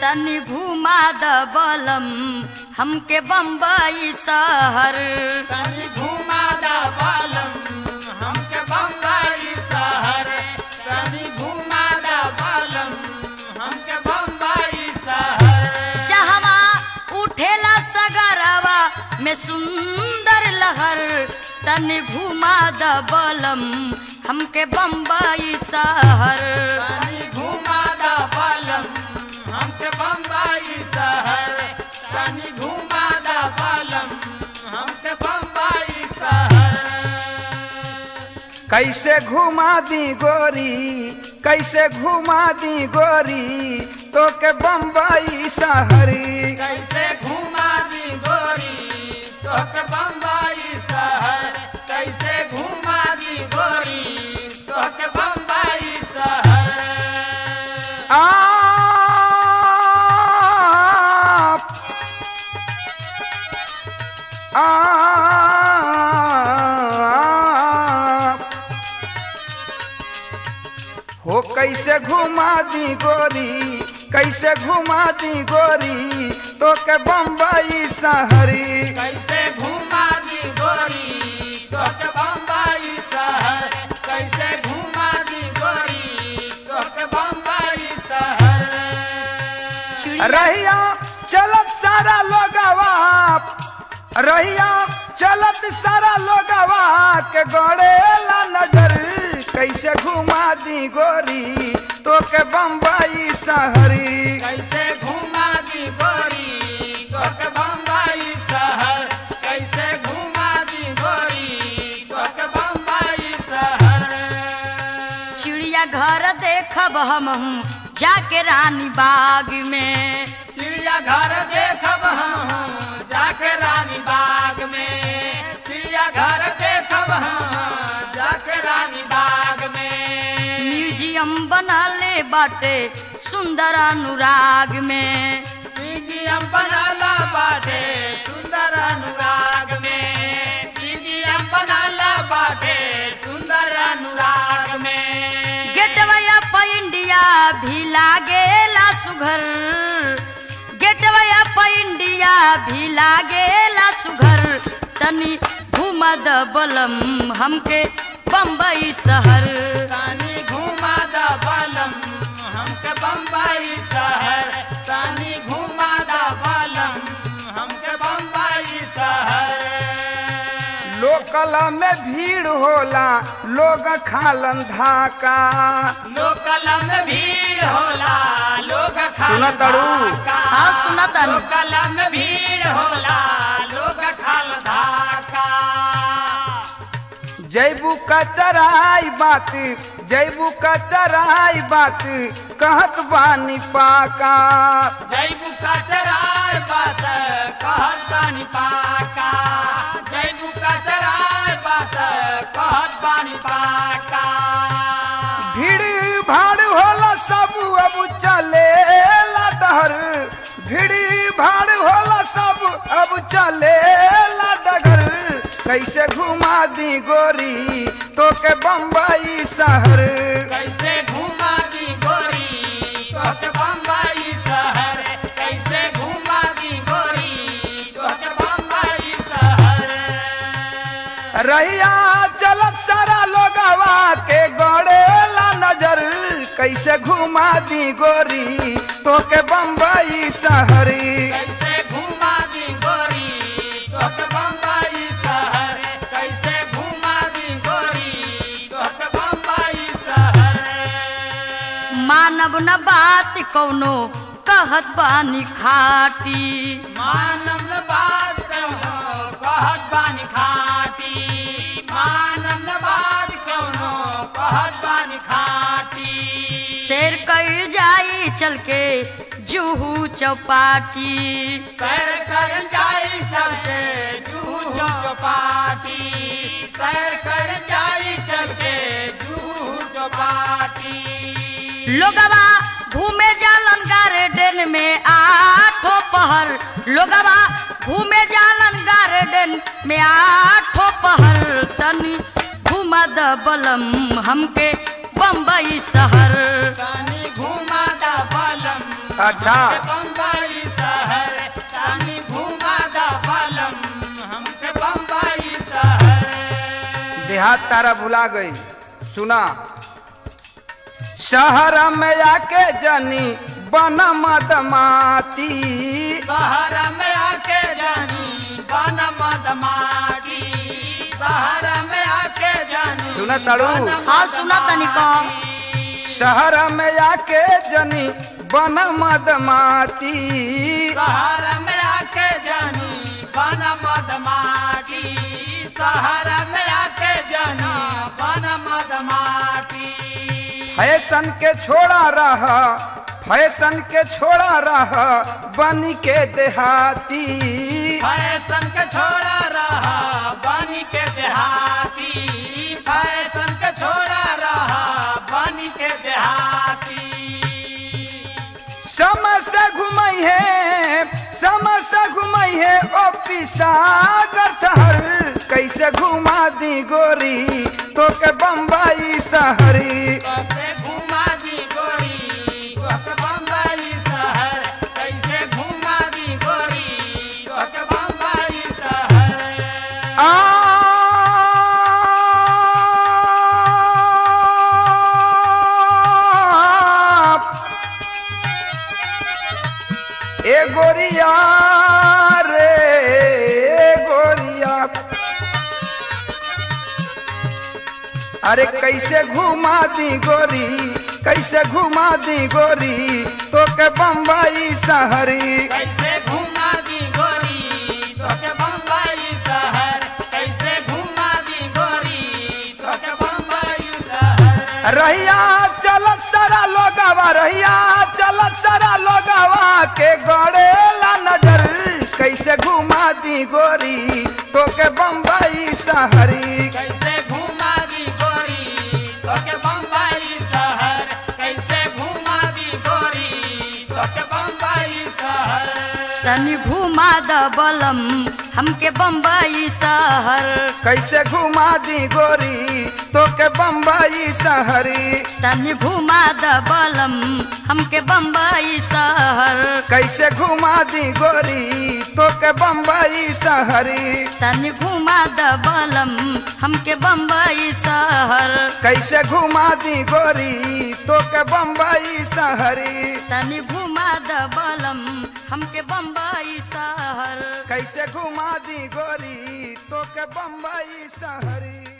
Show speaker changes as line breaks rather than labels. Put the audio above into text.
तनी घुमा द बलम हमके बम्बई शहर
तनी घुमा दा बालम हमके बम्बई शहर तनी घुमा दा बालम हमके बम्बई शहर
जहवा उठेला सगरवा में सुंदर लहर तनी घुमा द बलम हमके बम्बई शहर
तनी घुमा दा बालम हमके बम्बई शहर तनी घुमा दा बालम हमके बम्बई शहर
कैसे घुमा दी गोरी कैसे घुमा दी गोरी तो के बम्बई शहरी
कैसे घुमा दी गोरी तोके बम्बई शहर कैसे घुमा दी गोरी तोके बम्बई शहर
आप आप हो कैसे घुमा दी गोरी कैसे घुमा दी गोरी तो के बम्बई शहरी
कैसे घुमा दी गोरी तोके बम्बई शहर कैसे घुमा दी गोरी तोके बम्बई शहर
रहिया चलत सारा लोगवा रहिया चलत सारा लोगवा के गड़ेला नजर कैसे घुमा दी गोरी तो के बम्बई शहरी
कैसे घुमा दी गोरी तोके बम्बई शहर कैसे घुमा दी गोरी तोके बम्बई शहर
चिड़िया घर देखब हम जाके रानी बाग में
चिड़िया घर देखब हम जाके रानी बाग में चिड़िया घर देखब हम जाके रानी बाग में
म्यूजियम बनले बाटे सुंदर अनुराग में
म्यूजियम बनाला बाटे सुंदर अनुराग में म्यूजियम बनाला बाटे सुंदर अनुराग में
गेटवे ऑफ इंडिया भी लागेला सुघर गेटवे ऑफ इंडिया भी लागेला सुघर तनी घुमा द बलम हमके बम्बई शहर
तानी घुमा दा बालम हमके बम्बई शहर तानी घुमा दा बालम हमके बम्बई शहर
लोकल में भीड़ होला लोग खालन धाका
लोकल में भीड़ होला लोग खाल
सुनत तारू?
धाका।
हाँ, सुनत तारू।
लोकल में भीड़ होला लोग खाल धाका
जैबू का चराई बात जैबू का चराई बात कहत बानी पाका
जैबू का चराय बात कहत बानी पाका जैबू का चराय बात कहत बानी पाका
भीड़ भाड़ होला सब अब चले डहर भीड़ भाड़ होला सब अब चले डगर कैसे घुमा दी गोरी तो के बम्बई शहर
कैसे घुमा दी गोरी तोके बम्बई शहर कैसे घुमा दी गोरी तोके बम्बई शहर
रहिया चलत सारा लोगवा के गड़ेला नजर कैसे घुमा दी गोरी तो के बम्बई शहरी
कैसे घुमा दी गोरी तोके बम्बई शहर कैसे घुमा दी गोरी तोके बम्बई शहर
मानव न बात कौनो कहत बानी खाटी
मानव न बात कहो कहत बानी खाटी मानव न बात कहो कहत बानी खाटी
शेर कई जाई चल के जूहू चौपाटी
सैर कर जाई चल के जूहू चौपाटी सैर कर जाई चल के जूहू चौपाटी
लोगवा घूमे जालन गार्डन में आठों पहर लोगवा घूमे जालन गार्डन में आठों पहर तनी घुमा द बलम हमके बम्बई शहर
तनी घुमा दा बलम
अच्छा
बम्बई शहर तानी घुमा दा बलम हमके बम्बई शहर
देहात तारा भुला गई सुना शहर में आके जनी बन मदमाती
शहर में आके जानी बन मदमाटी शहर में आके जानी
सुना तारू?
बन
हाँ, सुना तनी कम।
मदमाटी।
शहर में आके जनी बन मदमाती
शहर में आके जानी बन मदमाटी शहर में आके जानी बन मदमाटी
फैशन के छोड़ा रहा फैशन के छोड़ा रहा बनी के देहाती
फैशन के छोड़ा रहा बनी के देहाती फैशन के छोड़ा रहा बनी के देहाती
समय से घुमई है समय से घुमई है ओ पिसागर ठहर कैसे घुमा दी गोरी तो के बम्बई शहरी
कैसे घुमा दी गोरी तोहके बम्बई शहर कैसे घुमा दी गोरी तोहके बम्बई शहर
आप ए गोरिया रे ए गोरिया अरे कैसे घुमा दी गोरी कैसे घुमा दी गोरी तो के बम्बई शहरी
कैसे घुमा दी गोरी तोहके बम्बई शहर कैसे घुमा दी गोरी तोहके बम्बई शहर
रहिया चलत सारा लोगावा रहिया चलत सारा लोगावा के गड़ेला नजर कैसे घुमा दी गोरी तो के बम्बई शहरी
कैसे घुमा दी गोरी तोके बम्बई शहर कैसे घुमा दी गोरी तोके बम्बई शहर
तनी घुमा द बलम हमके बम्बई शहर
कैसे घुमा दी गोरी तो के बम्बई शहरी
तनी घुमा द बलम हमके बम्बई शहर
कैसे घुमा दी गोरी तो के बम्बई शहरी
तनी घुमा द बलम हमके बम्बई शहर
कैसे घुमा दी गोरी तो के बम्बई शहरी
तनी घुमा द बलम हमके बम्बई शहर
कैसे घुमा दी गोरी तो के बम्बई शहरी